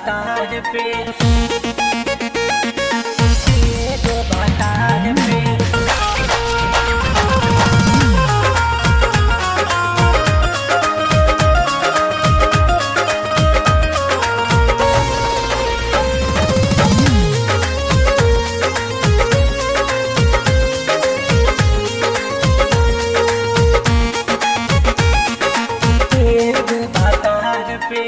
भातार पे एगो भातार पे एगो भातार पे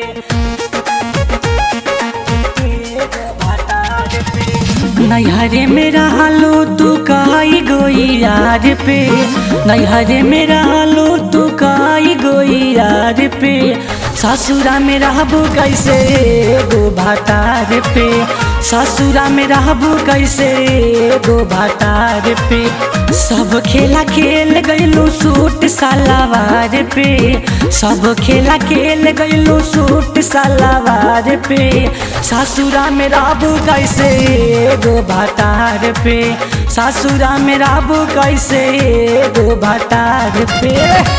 एगो भातार पे नैहरे में रहलो तू काई गोई यार पे नैहरे में रहलो तू काई गोई यार पे ससुरा में रहबू कैसे एगो भातार पे ससुरा में रहबू कैसे एगो भातार पे सब खेला खेल गइलू सूट सलवार पे सब खेला खेल गइलू सूट सलवार पे ससुरा में रहबू कैसे एगो भातार पे ससुरा में रहबू कैसे एगो भातार पे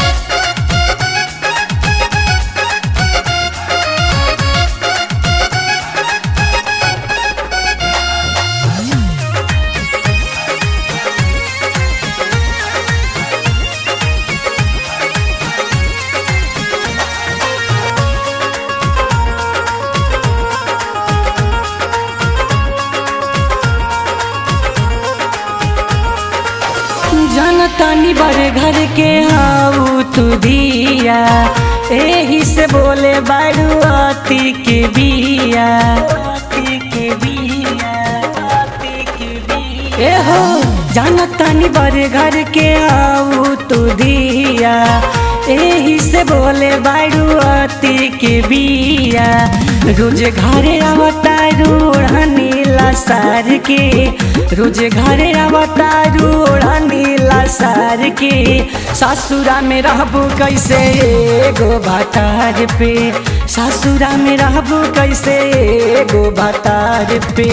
जनतानी बड़े घर के हाउ तू दिया एही से बोले बारू अति के बिया अति के बिया अति के बिया ए हो जनतानी बड़े घर के हाउ तू दिया एही से बोले बारू अति के बिया रोज घरे आवता रूढ़नी सार के रोज घरे आवता रूढ़नी सार के ससुरा में रहबू कैसे एगो भातार पे ससुरा में रहबू कैसे एगो भातार पे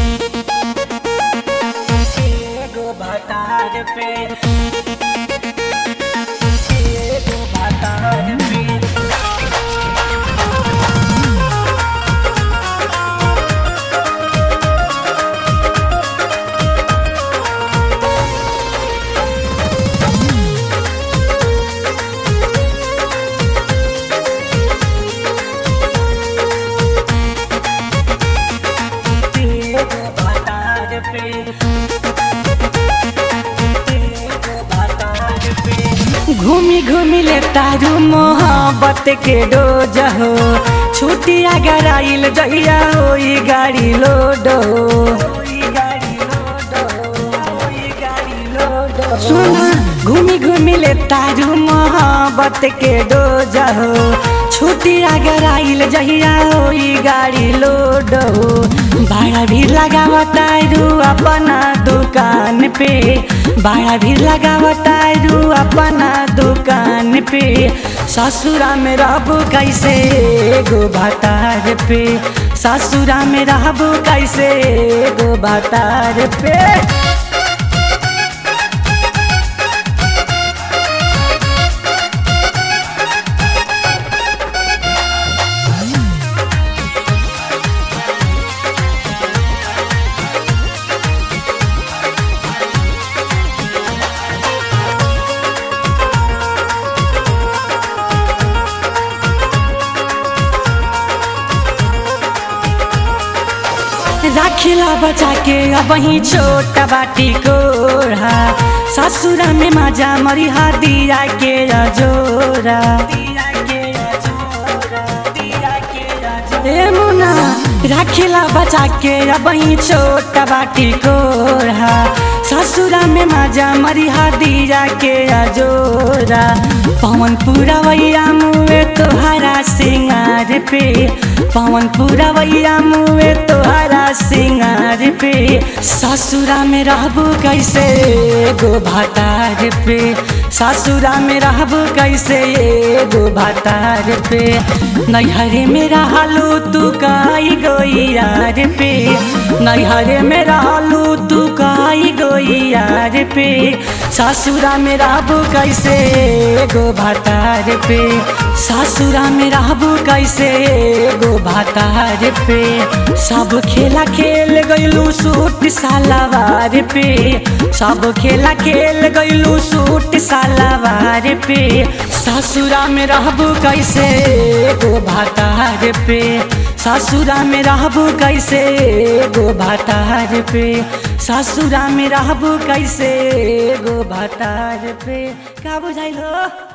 एगो भातार पे एगो भातार पे एगो भातार पे एगो भातार पे घूमी घूमी ले तारू मोहब्बत के डोज हो छुट्टी अगर आइल जहिया होई गाड़ी लोड हो सुना घूमी घूमी ले तारू मोहब्बत के डोज हो छुट्टी अगर आइल जहिया होई गाड़ी लोड हो भाड़ा भी लगावतारू अपना दुकान पे भाड़ा भी लगावतारू अपना दुकान पे ससुरा में रहबू कैसे एगो भातार पे ससुरा में रहबू कैसे एगो भातार पे राखिला बचा के अब ही छोटा बाटी कोढ़ा ससुरा में मजा मरिहा दिया के जोरा ए मुना राखिला बचा के अब ही छोटा बाटी कोढ़ा ससुरा में मजा मरिहा दिया के जोरा पवन पूरा वैया मुए तोहरा सिंगार पे पवन पूरा वैया मुए तोहरा सिंगार पे ससुरा में रहबू कैसे एगो भातार पे ससुरा में रहबू कैसे एगो भातार पे नैहरे में रहलू तू काई गोई यार पे नैहरे में रहलू तू काई गोई यार पे ससुरा में रहबू कैसे गो भातार पे ससुरा में रहबू कैसे गो भातार पे सब खेला खेल गइलू सूट सालावार पे सब खेला खेल गइलू सूट सालावार पे ससुरा में रहबू कैसे गो भातार पे ससुरा में रहबू कैसे गो भातार पे ससुरा में रहबू कैसे गो भातार पे का बुझाइल हो